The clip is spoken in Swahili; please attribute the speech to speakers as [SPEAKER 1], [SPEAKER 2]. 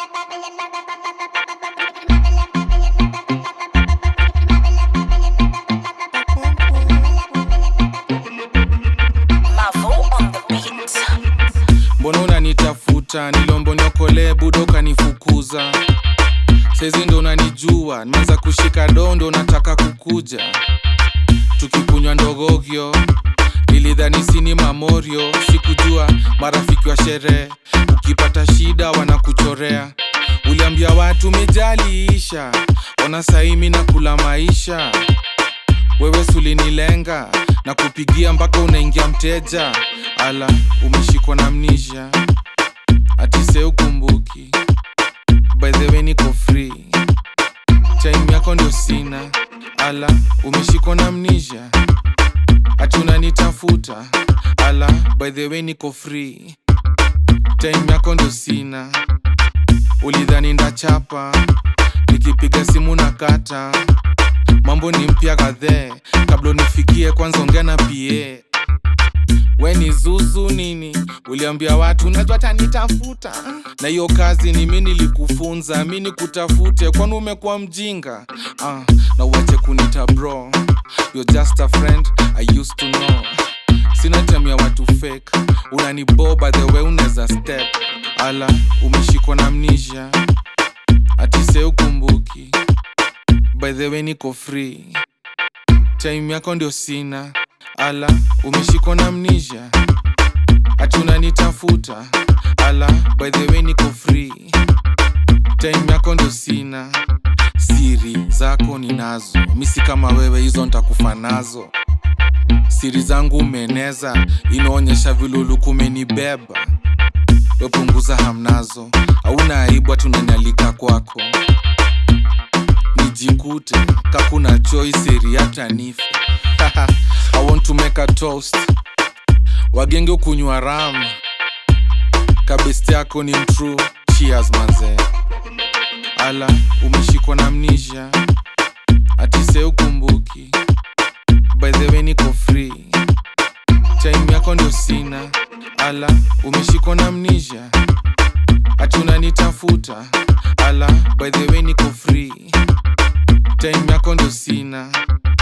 [SPEAKER 1] mbona unanitafuta nilombo niokolee budo kanifukuza saizi ndo unanijua nimeanza kushika dondo nataka kukuja tukikunywa ndogogyo nilidhani sini mamorio sikujua marafiki wa sherehe ukipata shida wanakuchorea uliambia watu mijaliisha ona saimi na kula maisha wewe sulinilenga na kupigia mpaka unaingia mteja ala umeshikwa na mnisha atise ukumbuki by the way niko free time yako ndio sina ala umeshikwa na mnisha ati unanitafuta ala by the way niko free time yako ndio sina ulidhani ndachapa nikipiga simu na kata mambo ni mpya kadhee kabla unifikie kwanza ongea na pa we ni zuzu nini uliambia watu najua tanitafuta na hiyo kazi ni mi nilikufunza mi nikutafute kwani umekuwa mjinga ah, na uache kunita bro You're just a friend I used to know sina time ya watu fake unaniboba the way unaweza step ala umeshikwa na mnisha atise ukumbuki by the way niko free time yako ndio sina ala umeshikwa na mnisha ati unanitafuta ala by the way niko free time yako ndio sina siri zako ninazo misi kama wewe hizo ntakufa nazo siri zangu umeeneza inaonyesha viluluku umenibeba wepunguza hamnazo hauna aibu hatunanyalika kwako nijikute kakuna choice eri hata nife I want to make a toast wagenge ukunywa ram kabesti yako ni mtrue cheers manze ala umeshikwa na mnisha atise ukumbuki by the way niko free time yako ndio sina ala umeshikwa na mnisha ati unanitafuta ala by the way niko free time yako ndio sina